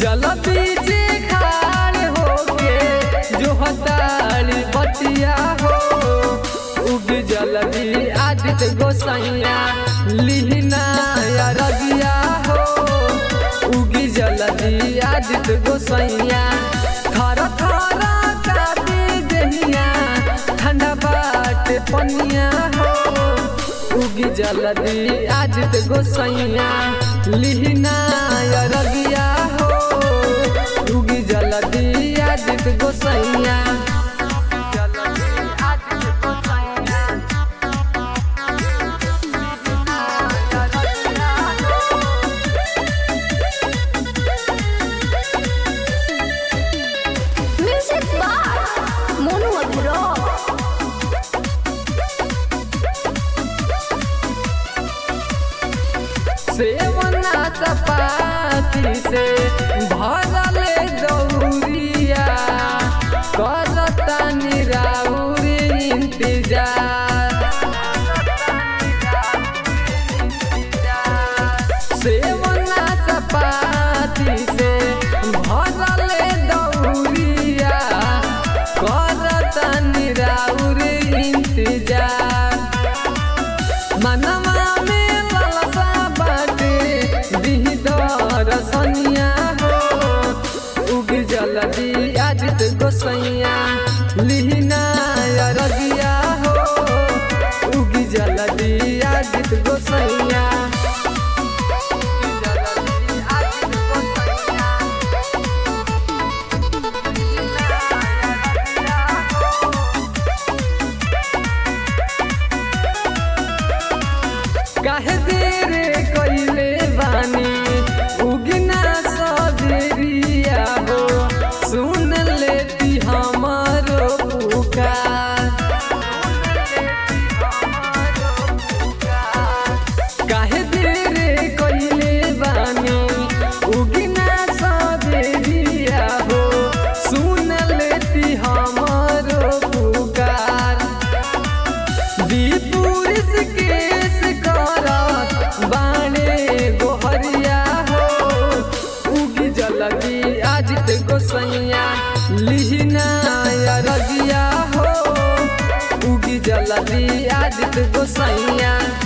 जल बीचे खार होके जो हतारी बतिया हो उग जलदी आदित्य गोसैया लिहना या रगिया हो उगी जलदी आदित्य गोसैया खर खर काटे दहिया ठंडा बाट पनिया हो उगी जलदी आदित्य गोसैया लिहना या रगिया हो उगी जलदी आदित्य गोसैया जलदी आदित्य गोसैया Music by Monu Agro. सेवना सपाती से भरल दौरिया करता निराउर इंतजार सेवना सपाती से भरल दौरिया करता निराउर इंतजार मनवा में ललसा बाटे दिहदर सनिया हो उग जलदी आदित्य गोसैया लिहना या रगिया हो उग जलदी आदित्य गोसैया उग जलदी आदित्य गोसैया काहे देर कइले बानी उगना सबेरिया हो सुन लेती हमारो पुकार काहे देर कइले बानी उगना सबेरिया हो सुन लेती हमारो पुकार दीपुरुष केस करत बाणे गोहरिया हो उगी जलदी आदित्य गोसैया लिहना या रगिया हो उगी जलदी आदित्य गोसैया